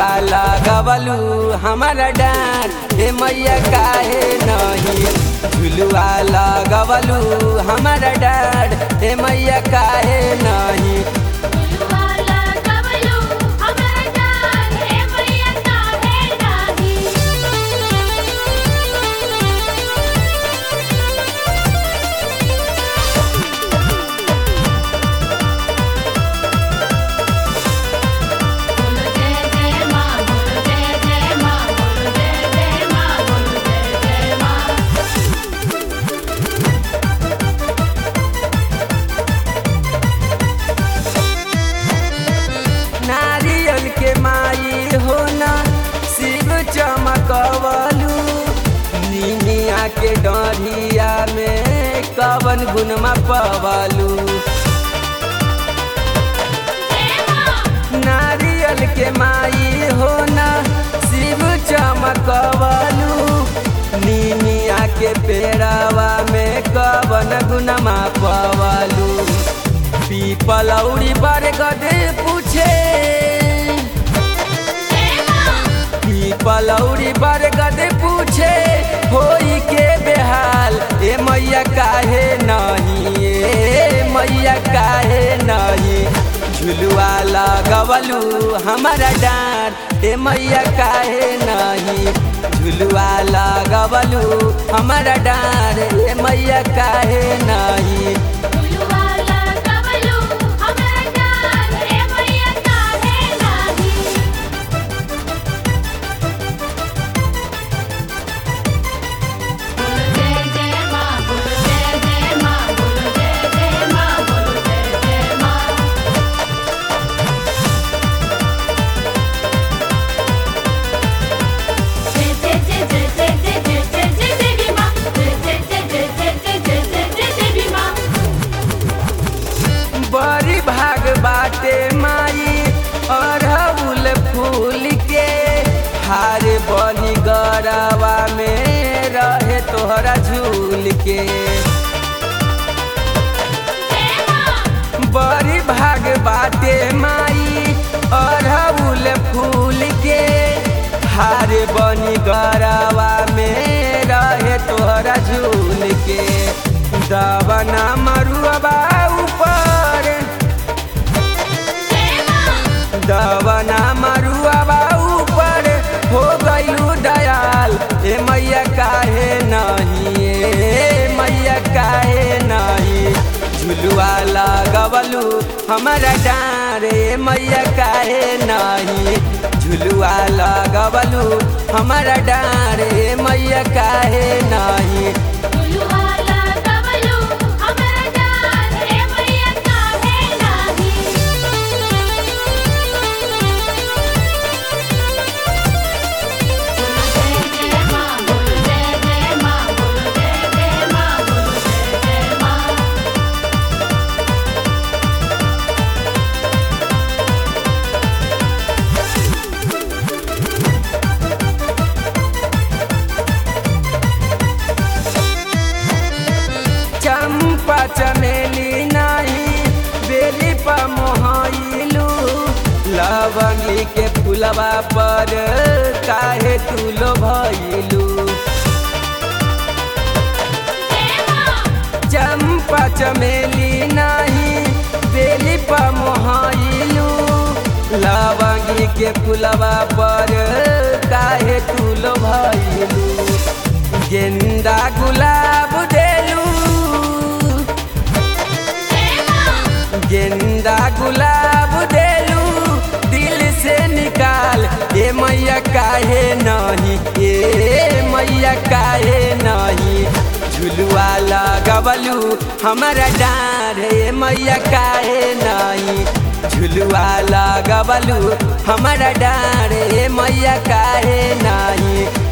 झुलुआ लगवलू हमारा डांट हे मैया काहे नहीं झुलुआ लगवलू हमारा डांट हे मैया काहे नहीं फुलवाला कवलू हमरा जान हे मैया काहे नाही बोलो जय जय मां बोलो जय जय मां बोलो जय जय मां बोलो जय जय मां नारियल के माई हो ना शिव चमकवलू निमिया के डरिया में कवन गुनमा पवलू जय मां नारियल के माई हो ना शिव चमकवलू निमिया के पेड़ावा में कवन गुनमा पवलू पीपलौड़ी बरगद पूछे जय मां पीपलौड़ी बरगद पूछे होई के बेहाल ए मैया काहे नहीं ए मैया काहे नहीं झुलुआ लगवलू हमारा डांट ए मैया काहे नहीं झुलुआ लगवलू हमारा डांट ए मैया काहे नहीं फुलवाला कवलू हमरा जान हे मैया काहे नाही बोलो जय जय मां बोलो जय जय मां बोलो जय जय मां बोलो जय जय मां जय जय जय जय जय जय जय जय जय देवी मां जय जय जय जय जय जय जय जय जय देवी मां बड़ी भाग बाटे माई अरहुल फूल के हार बनी गरवा में रहे तोहरा झूल के जय मां बड़ी भाग बाटे माई अरहुल फूल के हार बनी गरवा में रहे तोहरा झूल के दवना मरुआ ऊपर जय मां दवना मरुआ ऊपर हो गईलू दयाल ए मैया काहे नहीं ए मैया काहे नहीं झुलुआ लगवलू हमारा डार ए मैया काहे नहीं झुलुआ लगवलू हमारा डार ए मैया काहे नहीं फुलवाला कवलू हमरा जान हे मैया काहे नाही बोलो जय जय मां बोलो जय जय मां बोलो जय जय मां बोलो जय जय मां चंपा चमेली नाही बेली पर मोहाइलू लवंगी के फुलवा पर काहे तू लो भइलू जय मां चंपा चमेली नाही बेली पर मोहाइलू लवंगी के फुलवा पर काहे तू लो भइलू गेंदा गुलाब देलू जय मां गेंदा गुलाब देलू दिल से निकाल ए मैया काहे नहीं ए मैया काहे नहीं झुलुआ लगवलू हमारा डार ए मैया काहे नहीं झुलुआ लगवलू हमारा डार ए मैया काहे नहीं